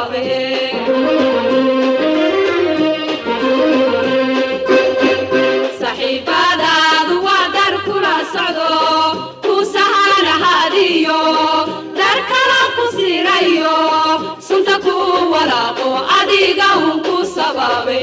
sababe saxiibadaadu waa dar kula socdo ku sahanahadiyo dar kala ku sirayo sunta ku walaaqo adiga un ku sababe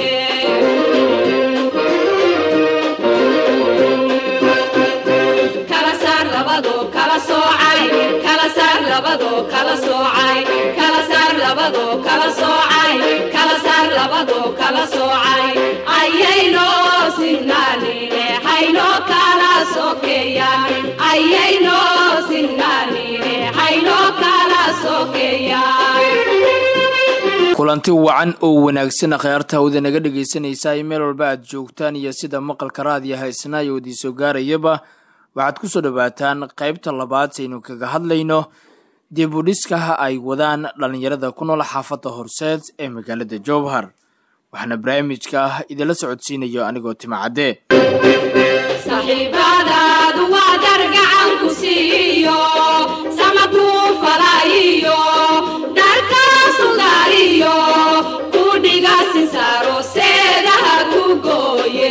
kala saar labado kala soocay kala saar labado kala soocay kala saar labado kala soocay kala saar labado kala soocay ayayno sinnaanine hayno kala sokeeyaan ayayno sinnaanine hayno kala sokeeyaan kulanti wacan oo wanaagsan akhyaarta hawda naga dhegaysanaysaa meel walba aad joogtaan iyo sida maqalka raadiya haysana iyo wadiisoo gaarayaba waxaad ku soo dhowaataan qaybta labaad saynu kaga hadlayno dib u dhiskaha ay wadaan dhallinyarada ku nool xaafadda horseed ee magaalada jowhar waxaana barnaamijka ah idinla socodsiinayo anigoo timacadde saxiibadaadu waa dar gacan ku siiyo sama kuu falaayiyo dharkaa sugaariyo ku dhiga sinsaaro seedaha ku gooye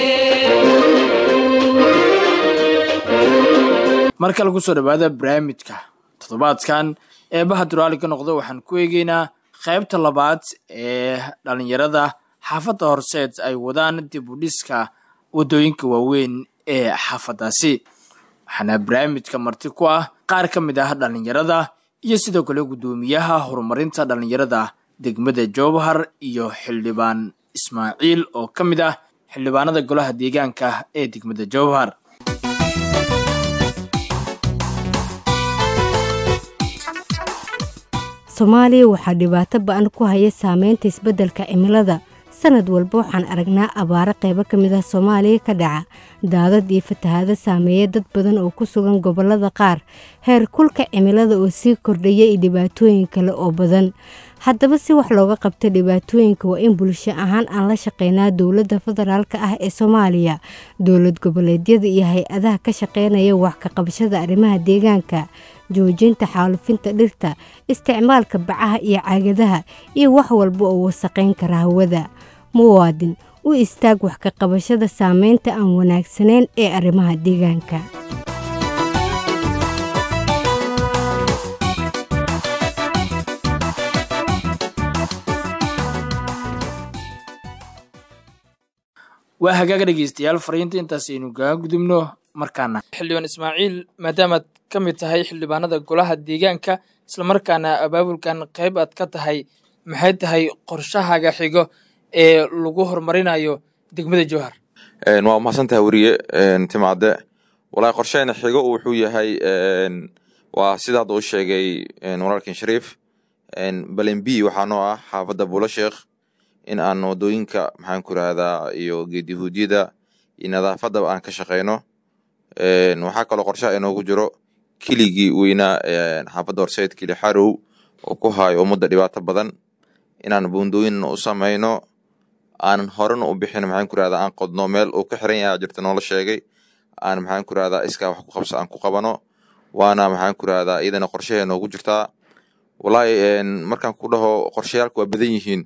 mar kale kusoo dhawaada barnaamijka toddobaadkan eebaha duraali ka noqda waxaan ku eegeynaa qaybta labaad ee dhallinyarada xaafadda horseed ay wadaan dib u dhiska waddooyinka waaweyn ee xaafaddaasi waxaana barnaamijka marti ku ah qaar ka mid ah dhallinyarada iyo sidoo kale guddoomiyaha horumarinta dhallinyarada degmada jowhar iyo xildhibaan ismaaciil oo ka mid ah xildhibaanada golaha deegaanka ee degmada jowhar soomaaliya waxaa dhibaato ba-an ku haya saameynta isbeddelka cimilada sanad walba waxaan aragnaa abaaro qaybo ka mid ah soomaaliya ka dhaca daadad iyo fatahaado saameeya dad badan oo ku sugan gobollada qaar heer kulka cimilada oo sii kordhaya iyo dhibaatooyin kale oo badan haddaba si wax looga qabto dhibaatooyinka waa in bulsho ahaan aan la shaqeynaa dowladda federaalka ah ee soomaaliya dowlad goboleedyada iyo hay-adaha ka shaqeynaya wax ka qabashada arrimaha deegaanka joojinta xaalufinta dhirta isticmaalka bacaha iyo caagadaha iyo wax walba oo wasaqayn kara hawada muwaadin u istaag wax ka qabashada saameynta aan wanaagsanayn ee arrimaha deegaanka waa hagaaga dhegeystayaal fariinta intaas aynu kaga gudubno markaana xildhibaan ismaaciil maadaamaad ka mid tahay xildhibaanada golaha deegaanka islamarkaana abaabulkan qayb aad ka tahay maxay tahay qorshahaaga xigo ee lagu horumarinayo degmada jowhar waa mahadsantaha weriye timacadde walahi qorsheena xigo wuxuu yahay waa sida hadda u sheegay walaalkan shariif balen b waxaa noo ah xaafadda buulo sheekh in aan wadooyinka maxaan ku irahdaa iyo geedihuudyada iyo nadaafadaba aan ka shaqeyno waxaa kaloo qorshaha inoogu jiro kiligii weynaa xaafadda horseed kili xarow oo ku hayo ummadda dhibaato badan inaan buundooyinna u samayno aanan horena u bixin maxaan ku irahdaa aan qodno meel uu ka xiran yaha jirta noola sheegay aan maxaan ku irahdaa iskaa wax ku qabsa aan ku qabano waana maxaan ku irahdaa iyadana qorshaha inoogu jirtaa wallaahi markaan ku dhaho qorshayaalka waa badan yihiin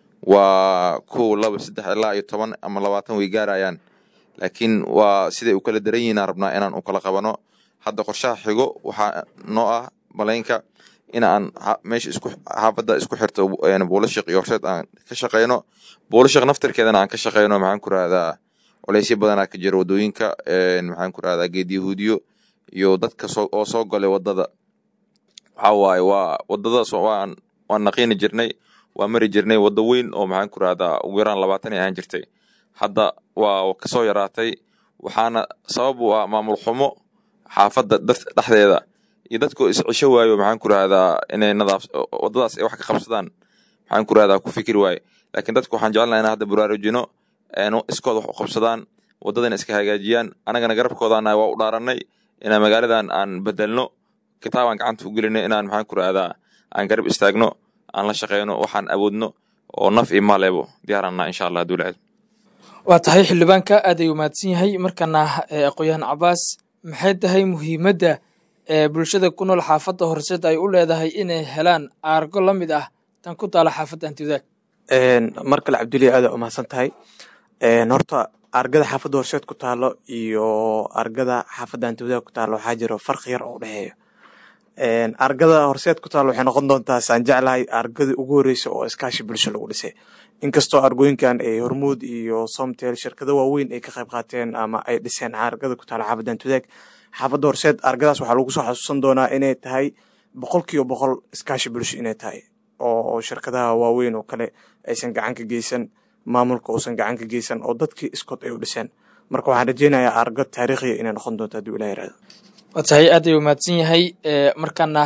waa kow laba saddex ilaa iyo toban ama labaatan way gaarayaan laakiin waa siday u kala daran yihiin aan rabnaa inaan u kala qabano hadda qorshaha xigo waxaa noo ah malaynka in aan meesha isku xaafadda isku xirto buulashiq iyo horseed aan ka shaqeyno buulashiq naftarkeedana aan ka shaqeyno maxaan ku rahdaa colaysyo badanaa ka jira wadooyinka maxaan ku rahdaa geed yahuudiyo iyo dadka oo soo galay wadada waxaa waaye waa wadadaas waan waan naqiini jirnay waa mari jirnay waddo weyn oo maxaan ku rahdaa ugu yaraan labaatan ay ahaan jirtay hadda waa kasoo yaraatay waxaana sabab u ah maamul xumo xaafadda dhexdeeda iyo dadkoo iscisho waayo maxaan ku rahdaa inay nadaaf waddadaas ay wax ka qabsadaan maxaan ku rahdaa ku fikir waaye laakiin dadku waxaan jecelnaha in hadda baraarujino iskooda wax u qabsadaan waddadana iska hagaajiyaan annagana garabkoodana waa u dhaaranay inaan magaaladan aan bedelno kitaabaan gacanta u gelinay inaan maxaan ku rahdaa aan garab istaagno aan la shaqeyno waxaan awoodno oo naf iyo maaleebo diyaarana insha allah haduu lacid waa tahay xildhibaanka aad ay umaadsan yahay markana aqoon-yahan cabaas maxay tahay muhiimadda ee bulshada ku nool xaafadda horseed ay u leedahay inay helaan aargo la mid ah tan ku taala xaafadda hanti wadaag mar kale cabduliya aada umahadsan tahay horta argada xaafadda horseed ku taalo iyo argada xaafadda hanti wadaag ku taalo waxaa jiro farqi yar oo udhexeeya argada horseed ku taalo waxay noqon doontaa saan jeclahay argadii ugu horeysa oo iskaashi bulsho lagu dhisay inkastoo argooyinkan ay hormuud iyo somtel shirkado waaweyn ay ka qayb qaateen ama ay dhiseen argada ku taalo xaafadda hanti wadaag xaafadda horseed argadaas waxaa lagu soo xasuusan doonaa inay tahay boqol kiiba boqol iskaashi bulsho inay tahay oo shirkadaha waaweyn oo kale aysan gacan ka geysan maamulka uusan gacan ka geysan oo dadkii iskood ay u dhiseen marka waxaan rajeynayaa argad taariikhiya inay noqon doonto hadduu ilah yirahdo waa tahay aad ayuu mahadsan yahay markaana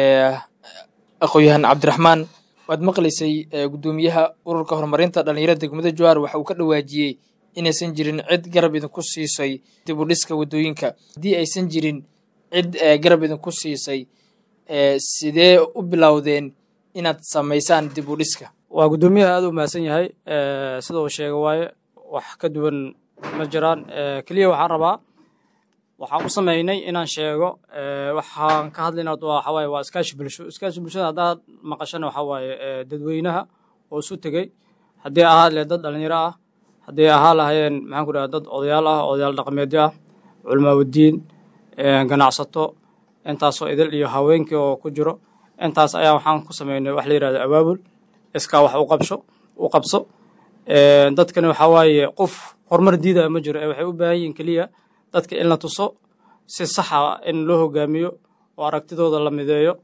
aqoon-yahan cabdiraxmaan waad maqlaysay guddoomiyaha ururka horumarinta dhalinyarada degmada jowhar waxa uu ka dhawaajiyey inaysan jirin cid garab idinku siisay dib u dhiska waddooyinka haddii aysan jirin cid garab idinku siisay sidee u bilowdeen inaad samaysaan dib u dhiska waa guddoomiyaha aad u mahadsan yahay sida uu sheega waaye wax ka duwan ma jiraan keliya waxaan rabaa waxaan u sameynay inaan sheego waxaan ka hadlayna waxawaaye waa iskaashi bulsho iskaashi bulshada haddaad maqashana waxaa waaye dadweynaha oo isu tegey haddii ahaa le dad dhalinyaro ah haddii ahaa lahayeen maxaan ku dhaha dad odayaal ah odayaal dhaqameedyo ah culamaawaddiin ganacsato intaasoo idil iyo haweenkii oo ku jiro intaas ayaa waxaan ku sameynay wax la yihahdo abaabul iskaa wax u qabsho u qabso dadkani waxaa waaye qof horumar diidaya ma jiro ee waxay u baahan yihiin keliya dadka in la tuso si saxa in loo hogaamiyo oo aragtidooda la mideeyo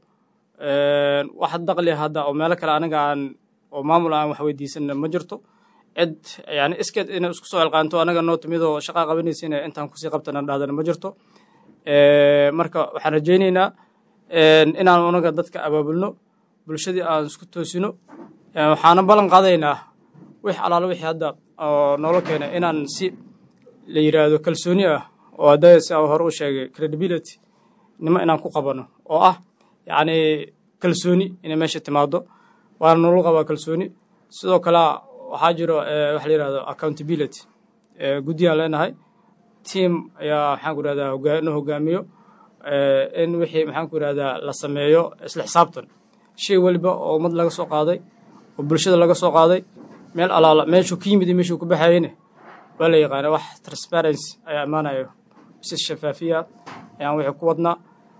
wax daqli hadda oo meelo kale aniga aan oo maamul aan wax weydiisanna ma jirto cid yani iskeed inay isku soo elqaanto anaga noo timid oo shaqaa qabanaysa inay intaan kusii qabtana dhahdana ma jirto marka waxaan rajaynaynaa inaan unaga dadka abaabulno bulshadii aan isku toosino waxaana ballan qaadaynaa wix alaalo wixii hadda oo noola keenay inaan si la yidhaahdo kalsooni ah oo hadda si hore u sheegay credibility nimo inaan ku qabano oo ah yacni kalsooni inay meesha timaado waana noola qabaa kalsooni sidoo kale waxaa jiro waxa la yidhahdo accountability guddiyaan leenahay team ayaa maxaan ku irahdaa hogaano hogaamiyo in wixii maxaan ku irahdaa la sameeyo isla xisaabtan shay weliba oo ummad laga soo qaaday oo bulshada laga soo qaaday meel alaala meeshuu ka yimid iyo meeshuu ku baxayeyne waa la yaqaana wax transparency ayaa imaanayo si shafaafiya ayaan wixii ku wadnaa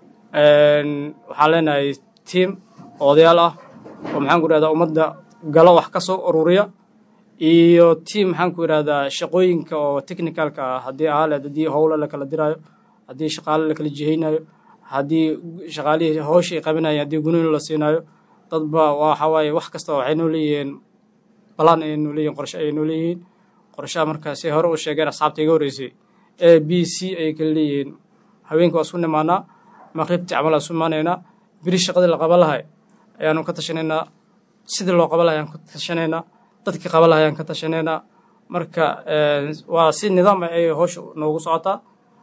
waxaan leenahay team oo odayaal ah oo maxaan ku irahdaa ummadda galo wax ka soo ururiya iyo team maxaan ku irahdaa shaqooyinka oo technicalka ah haddii ahaaleed haddii howlo la kala diraayo haddii shaqaale la kala jihaynayo haddii shaqaalihii howsha ay qabanayeen haddii gunoyn la siinayo dadba waxa waaye wax kasta waxay noo leeyihiin balaan ayay noo leeyihin qorshe ayay noo leeyihiin qorshaha markaa si hore u sheegeen asxaabta iga horreysay a b c ayay kala leeyihiin haweenka waa isku nimaanaa maqribtii camal aan isu imaanaynaa beri shaqadii la qaban lahay ayaanu ka tashanaynaa sidii loo qaban lahay ayaan ka tashanaynaa dadkii qaban lahay ayaan ka tashanaynaa marka waa si nidaam ah ayay howsha noogu socotaa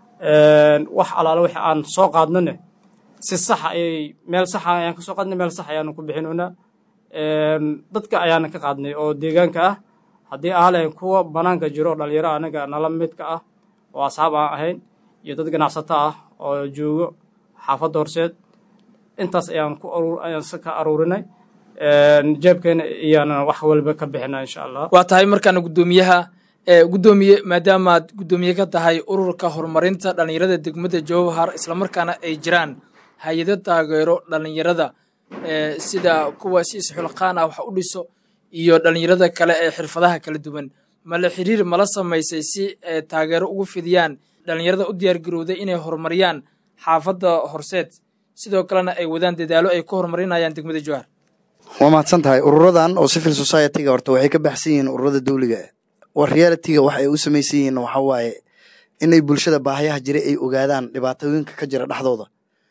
wax alaalo wixii aan soo qaadnane si saxa ayay meel saxa ayaan ka soo qaadnay meel sax ayaanu ku bixinoynaa dadka ayaana ka qaadnay oo deegaanka ah haddii ahalayn kuwa banaanka jiro dhalinyaro anaga nala midka ah oo asxaab aan ahayn iyo dad ganacsato ah oo joogo xaafadda horseed intaas ayaan ku ayaan ka aruurinay jeebkeena iyaana wax walba ka bixina insha allah waa tahay markaana guddoomiyaha guddoomiye maadaamaad guddoomiye ka tahay ururka horumarinta dhalinyarada degmada jowhar islamarkaana ay jiraan hay-ado taageero dhalinyarada sida kuwa si isxulqaan ah wax u dhiso iyo dhalinyarada kale ee xirfadaha kala duwan mala xiriir mala samaysay si taageero ugu fidiyaan dhalinyarada u diyaargarowday inay horumariyaan xaafadda horseed sidoo kalena ay wadaan dadaalo ay ku horumarinayaan degmada jowhar waa mahadsan tahay ururadan oo civil society-ga horta waxay ka baxsan yihiin ururada dawliga war reality-ga waxa ay u samaysan yihiin waxaa waaye inay bulshada baahayaha jira ay ogaadaan dhibaatooyinka ka jira dhexdooda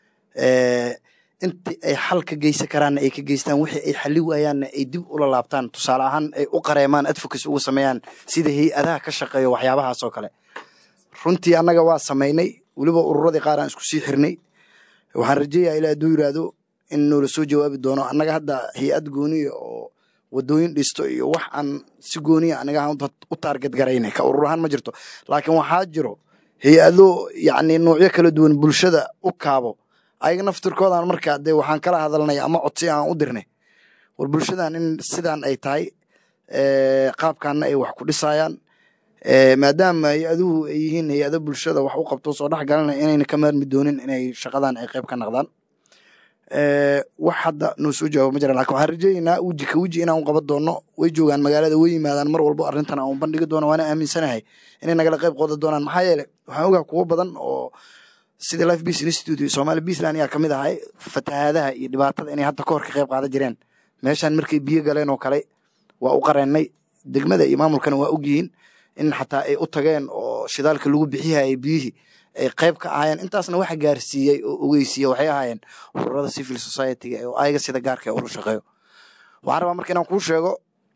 intii ay xal ka geysan karaanna ay ka geystaan wixii ay xali waayaanna ay dib ula laabtaan tusaale ahaan ay u qareemaan advocacy uga sameeyaan sida hay-adaha ka shaqeeyo waxyaabahaas oo kale runtii annaga waa samaynay weliba ururadii qaar aan isku sii xirnay waxaan rajeeyaa ilaa hadduu yidhaahdo in noola soo jawaabi doono annaga hadda hay-ad gooniya oo wadooyin dhisto iyo wax aan si gooniya aniga u taarget garaynay ka urur ahaan ma jirto laakiin waxaa jiro hay-ado yacni noocyo kala duwan bulshada u kaabo ayaga naftirkoodan markaa dee waxaan kala hadalnay ama codsi aan u dirnay war bulshadan in sidan ay tahay qaabkaana ay wax ku dhisayaan maadaama hay-aduhu ay yihiin hay-ado bulshada wax u qabto soo dhex galana inayna ka maarmi doonin inay shaqadan ay qayb ka naqdaan wax hadda noo soo jawaabo ma jiraan lakin waxaan rajeynaynaa weji ka weji inaan u qaban doono way joogaan magaalada way yimaadaan mar walbo arrintan aan bandhigi doono waana aaminsanahay inay nagala qayb qoodan doonaan maxaa yeele waxaan ogaa kuwo badan oo sida life peace institute iyo somali peaceland ayaa kamid ahay fatahaadaha iyo dhibaatada inay hadda kahor ka qayb qaadan jireen meeshan markay biyo galeen oo kale waa u qareennay degmada iyo maamulkana waa ogyihiin in xataa ay u tageen oo shidaalka lagu bixiyayay biyihii ay qayb ka ahaayeen intaasna waxa gaarsiiyey oo ogeysiiye waxay ahaayeen ururada civil society-ga oo ayaga sida gaarka ee ula shaqeeyo waxaan rabaa marka inaan kuu sheego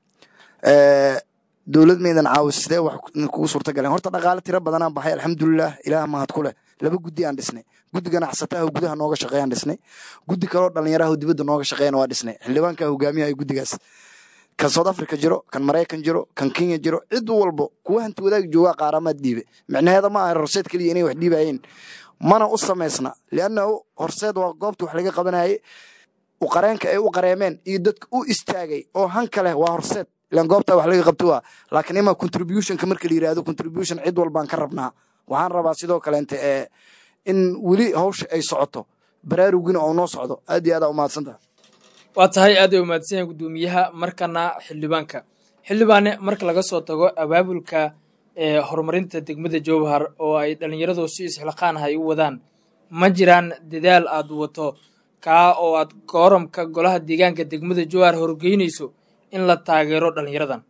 dowlad maydan caawis sidee wax kugu suurta galeen horta dhaqaale tiro badanaan baxay alxamdulilah ilaah mahad ku leh laba guddi aan dhisnay guddi ganacsataha gudaha nooga shaqeeyaan dhisnay guddi kaloo dhalinyaraha dibadda nooga shaqeeyana waa dhisnay xildhibaanka hogaamiyaha guddigaas kan south africa jiro kan maraykan jiro kan kenya jiro cid walbo kuwa hanti wadaag joogaa qaaramaad dhiibe micnaheeda ma aha horseed keliya inay wax dhiibayeen mana u samaysna liannahu horseed waa goobta wax laga qabanaye uqareenka ay u qareemeen iyo dadka u istaagay oo hanka leh waa horseed ilan goobtaa wax laga qabto waa laakiin ima contributionka marka la yirahdo contribution cid walbaan ka rabnaa waxaan rabaa sidoo kaleente ee in weli hawsha ay socoto baraarugina oo noo socdo aad iyo aad aa umahadsantaha waa tahay aad ay umahadsan yahay guddoomiyaha markana xildhibaanka xildhibaane marka laga soo tago abaabulka ee horumarinta degmada jowhar oo ay dhallinyaradu si isxilqaanaha ay u wadaan ma jiraan dadaal aad wato kaa oo aad kooramka golaha deegaanka degmada jowhar horgeynayso in la taageero dhallinyaradan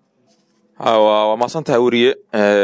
waa maasan tahay weriye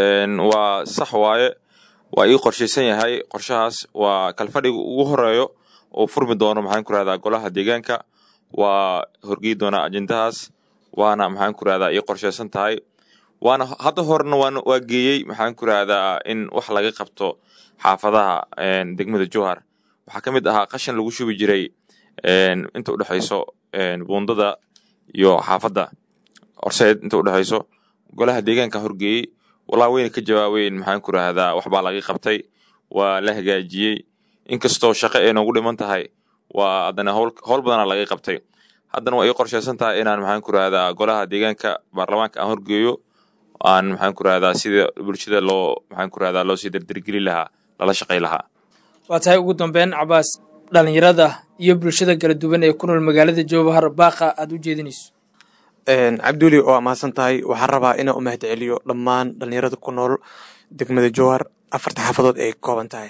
waa sax waaye waa ii qorshaysan yahay qorshahaas waa kalfadhiga ugu horeeyo oo furmi doono maxaan ku rahdaa golaha deegaanka waa horgey doonaa ajendahaas waana maxaan ku rahdaa ii qorshaysan tahay waana hadda horena waan waa geeyey maxaan ku rahdaa in wax laga qabto xaafadaha degmada jowhar waxaa ka mid ahaa qashan lagu shubi jiray inta udhexayso buundada iyo xaafadda horseed inta udhexayso golaha deegaanka horgeeyey walaa weyna ka jawaabeyn maxaan ku rahdaa waxbaa laga qabtay waa la hagaajiyey inkastoo shaqo ay noogu dhiman tahay waa haddana howl badana laga qabtay haddana waa ii qorshaysan tahay inaan maxaan ku rahdaa golaha deegaanka baarlamaanka aan horgeeyo aan maxaan ku rahdaa sida bulshada loo maxaan ku rahdaa loo sii dardargeli lahaa lala shaqay lahaa waa tahay ugu dambeyn cabaas dhallinyarada iyo bulshada kala duwan ee ku nool magaalada jowhar baaqa aad u jeedinayso cabduli waa mahadsan tahay waxaan rabaa inaan u mahad celiyo dhammaan dhalinyarada ku nool degmada jowhar afarta xaafadood ay ka kooban tahay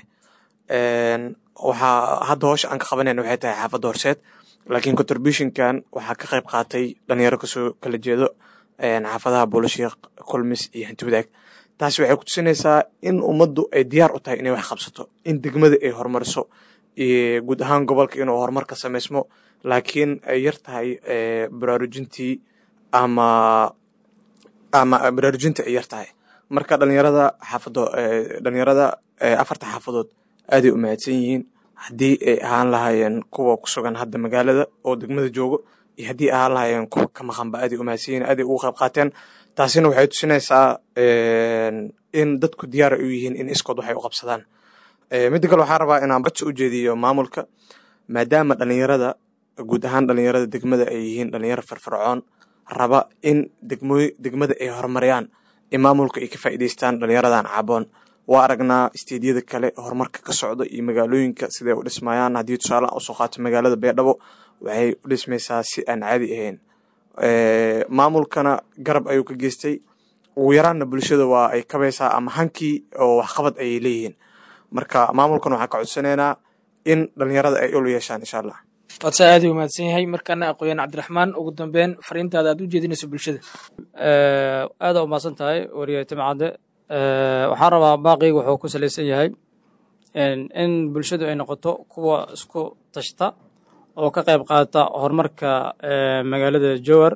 waxaa hadda hoosha aan ka qabanayna waxay tahay xaafadda horseed laakiin contributionkan waxaa ka qayb qaatay dhalinyaro kasoo kala jeedo xaafadaha buulashiiq kulmis iyo hanti wadaag taasi waxay kutusinaysaa in ummaddu ay diyaar u tahay inay wax qabsato in degmada ay horumariso guud ahaan gobolka inuu horumar ka samaysmo laakiin ay yar tahay baraarujintii ama ama baraarujinta ay yar tahay marka dhalinyarada xaafado dhalinyarada afarta xaafadood aaday u mahadsan yihiin haddii ay ahaan lahaayeen kuwa ku sugan hadda magaalada oo degmada joogo iyo haddii ahaan lahaayeen kuwa ka maqanba aaday u mahadsan yihiin aaday ugu qayb qaateen taasina waxay tusinaysaa in dadku diyaar ay u yihiin in iskood waxay u qabsadaan midda kale waxaan rabaa inaan badsi u jeediyo maamulka maadaama dhalinyarada guud ahaan dhalinyarada degmada ay yihiin dhalinyaro firfircoon raba in degmo degmada ay horumariyaan in maamulka ay ka faa'iidaystaan dhalinyaradan caaboon waa aragnaa isteedyada kale horumarka ka socda iyo magaalooyinka siday u dhismayaan haddii tusaale usoo qaato magaalada beedhabo waxay u dhismaysaa si aan caadi ahayn maamulkana garab ayuu ka geystay ugu yaraanna bulshada waa ay kabaysaa ama hankii oo waxqabad ayay leeyihiin marka maamulkan waxaan ka codsanaynaa in dhalinyarada ay ul yeeshaan insha allah waadsa aad u mahadsan yahay markaana aqooyaan cabdiraxmaan ugu dambeyn fariintaada aad u jeedinayso bulshada aada u mahadsan tahay wariye timcadde waxaan rabaa baaqiyga wuxuu ku salaysan yahay in bulshadu ay noqoto kuwa isku tashta oo ka qayb qaata horumarka magaalada jowar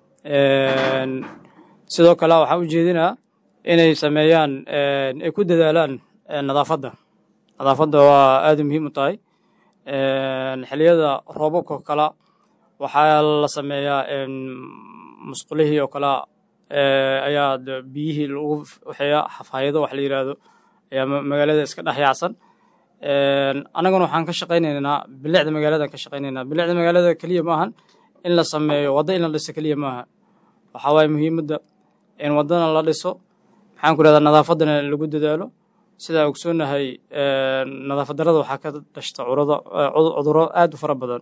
sidoo kale waxaan u jeedinaa inay sameeyaan ay ku dadaalaan nadaafadda nadaafadda waa aada muhiim u tahay xiliyada roobabka oo kala waxaa la sameeyaa musqulihii oo kale ayaa biyihii lagu waxeeya xafaayado wax la yidhaahdo ayaa magaalada iska dhex yaacsan annaguna waxaan ka shaqaynaynaa bilicda magaaladan ka shaqaynaynaa bilicda magaalada keliya ma ahan in la sameeyo waddo in la dhiso keliya maaha waxaa waaye muhiimadda in waddana la dhiso maxaan ku rahdaa nadaafaddana lagu dadaalo sidaa ogsoonahay nadaafad darada waxaa ka dhashta curado cuduro aad u fara badan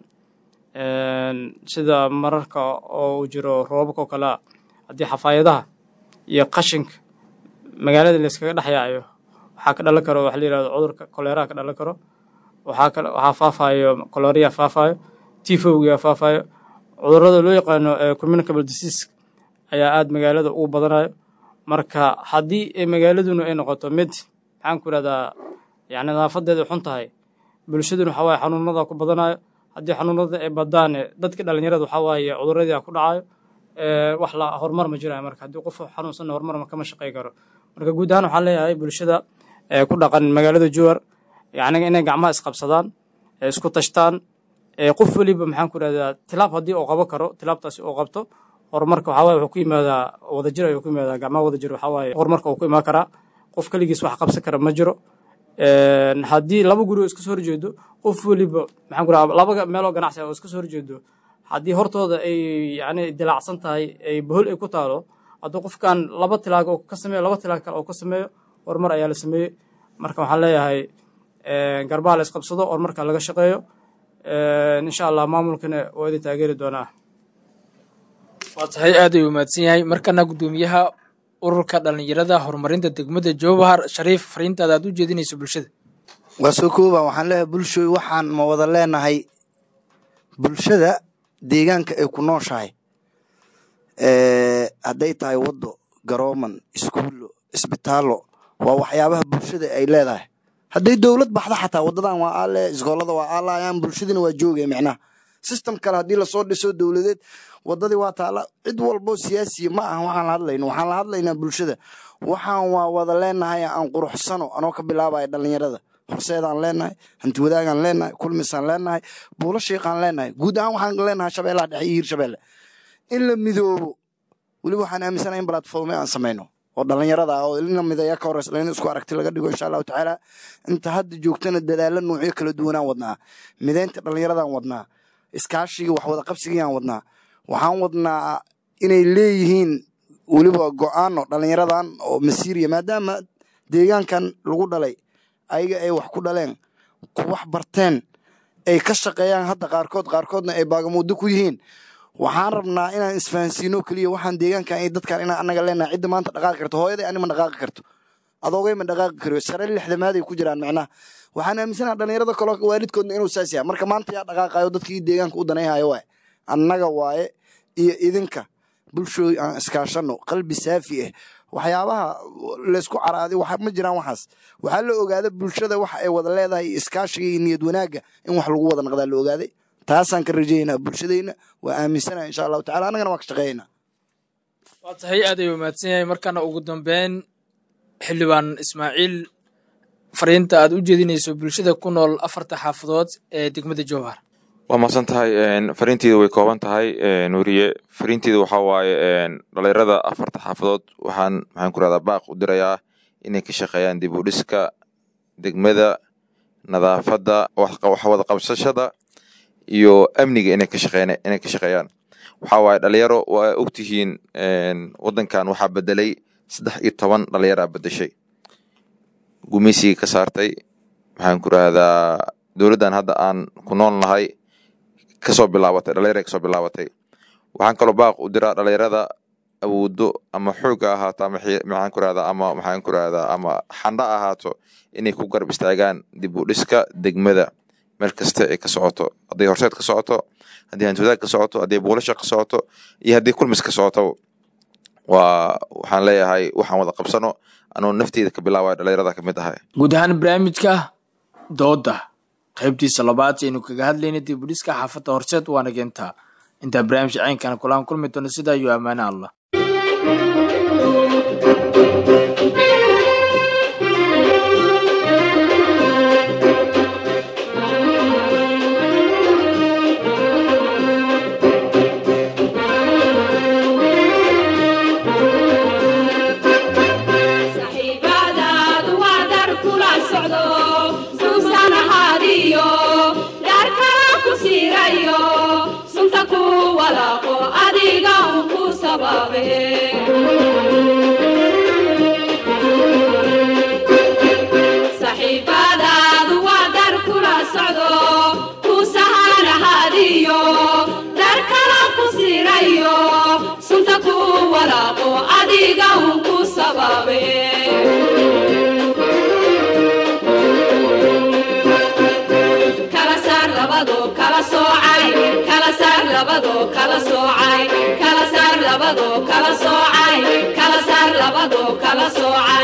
sida mararka oo uu jiro roobabka oo kalea haddii xafaayadaha iyo qashinka magaalada layskaga dhex yaayo waxaa ka dhalan karo waxa la yihahdo cudurka koleeraha ka dhalan karo waxaa kale waxaa faafayo koloriya faafayo tifowga faafayo cudurada loo yaqaano communicable disease ayaa aad magaalada ugu badanayo marka haddii magaaladuna ay noqoto mid maxaan ku ihahdaa yani nadaafadeeda xun tahay bulshaduna waxaa waaye xanuunada ku badanayo haddii xanuunada ay badaane dadka dhalinyarada waxaa waaye cuduradii ku dhacayo wax la horumar ma jirayo marka haddii qof xanuunsanna horumar kama shaqey karo marka guud ahaan waxaan leeyahay bulshada ku dhaqan magaalada jowar yani inay gacmaha isqabsadaan isku tashtaan qof weliba maxaan ku ihahdaa tilaab haddii uu qabo karo tilaabtaasi uu qabto horumarka waxaa waye wuxuu ku yimaadaa wadajir ayuu ku yimaadaa gacmaha wadajir waxaa waaye horumarka uu ku imaan karaa qof keligiis wax qabsan kara ma jiro haddii laba guri oo iska soo horjeedo qof weliba maxaan ku rahaa laba meeloo ganacsi oo iska soo horjeedo haddii hortooda ay yani dilaacsan tahay ay bohol ay ku taalo hadduu qofkan laba tilaag oo ka sameeyo laba tilaag kale oo ka sameeyo horumar ayaa la sameeyey marka waxaan leeyahay garbaha la isqabsado horumarka laga shaqeeyo insha allah maamulkana waa idin taageeri doonaa waa tahay aad ayuu mahadsan yahay markana guddoomiyaha ururka dhalinyarada horumarinta degmada jowhar shariif fariintaada aad u jeedinayso bulshada waa soo kooba waxaan leeyahay bulshoy waxaan ma wada leenahay bulshada deegaanka ay ku nooshahay hadday tahay waddo garooman iskuullo isbitaallo waa waxyaabaha bulshada ay leedahay hadday dowlad baxda xataa wadadan waa aale iskoolada waa aalayaan bulshadina waa joogaya micnaha system kale haddii lasoo dhiso dowladeed wadadii waa taala cid walbo siyaasiya ma aha waxaan la hadlayno waxaan la hadlaynaa bulshada waxaan waa wada leenahay aan quruxsano anoo ka bilaabaya dhalinyarada horseedaan leenahay hanti wadaagaan leenahay kulmisaan leenahay buulo shiiqaan leenahay guud ahaan waxaan leenahay shabeellaha dhexe iyo hirshabeelle in la midoobo weliba waxaan aaminsanahay in platforme aan samayno oo dhalinyarada ah oo ina midaya ka horeysa in isku aragti laga dhigo insha allahu tacaala inta hadda joogtana dadaalo noocyo kala duwanaan wadnaa mideynta dhalinyaradaan wadnaa iskaashigii wax wada qabsigiyaan wadnaa waxaan wadnaa inay leeyihiin weliba go-aano dhalinyaradan oo masiiriya maadaama deegaankan lagu dhalay ayaga ay wax ku dhaleen ku wax barteen ay ka shaqeeyaan hadda qaarkood qaarkoodna ay baagamuuddo ku yihiin waxaan rabnaa inaan isfahansiino keliya waxaan deegaankan iyo dadkan inaan anaga leenahay cidda maanta dhaqaaqi karto hooyaday ani ma dhaqaaqi karto adoogay ma dhaqaaqi kariyo sare lixdamaaday ku jiraan macnaha waxaan aaminsanaha dhalinyarada kaloo waalidkoodna inuu saas yahay marka maanta yaa dhaqaaqayo dadkii deegaanka u danayhayo waay annaga waaye iyo idinka bulshooy aan iskaashano qalbi saafi ah waxyaabaha laysku caraaday ma jiraan waxaas waxaa la ogaada bulshada waxa ay wada leedahay iyo iskaashiga iyo niyad wanaagga in wax lagu wada naqdaa la ogaaday taasaan ka rajaynaa bulshadayna waa aaminsanaha insha allahu tacala annagana waa ka shaqeeyaynaa waa tahay aad ayuu mahadsan yahay markana ugu dambeyn xildhibaan ismaaciil fariinta aad u jeedinayso bulshada ku nool afarta xaafadood ee degmada jowhar waa mahadsan tahay fariinteeda way kooban tahay nuuriye fariinteeda waxaa waaye dhalinyarada afarta xaafadood waxaan maxaan ku rahdaa baaq u dirayaa inay ka shaqeeyaan dib u dhiska degmada nadaafadda waxwada qabsashada iyo amniga inay ka shaqeyn inay ka shaqeeyaan waxaa waaye dhalinyaro waa ogtihiin waddankan waxaa bedelay saddex iyo toban dhalinyaraa bedeshay gumaysigii ka saartay maxaan ku rahdaa dowladdan hadda aan ku nool nahay kasoo bilaabatay dhalinyara kasoo bilaabatay waxaan kaloo baaq u diraa dhalinyarada awoodo ama xoogga ahaato ama maxaan ku rahdaa ama maxaan ku rahdaa ama xandha ahaato inay ku garab istaagaan dib u dhiska degmada meel kasta ay ka socoto hadday horseed ka socoto haddii hantiwadaag ka socoto haddii buulasha ka socoto iyo haddii kulmis ka socoto waa waxaan leeyahay waxaan wada qabsano anuu nafteyda ka bilaabaya dhalinyarada ka mid ahay guud ahaan barnaamijka dooda qaybtiisa labaad aynu kaga hadlayna dib u dhiska xaafadda horseed waana geentaa intaa barnaamijka ceynkana kulaan kulmi doono sidaa iyo ammaane allah saxiibadaadu waa dar kula socdo suusan ahaadiyo daar kala ku siirayo sunta ku wala sababe saxiibadaadu waa dar kula socdo ku sahanahadiyo dar kala ku sirayo sunta ku walaaqo adiga un ku sababe kala saar labado kala soocay kala saar labado kala soocay kala saar labado kala soocay kala saar labado kala soocay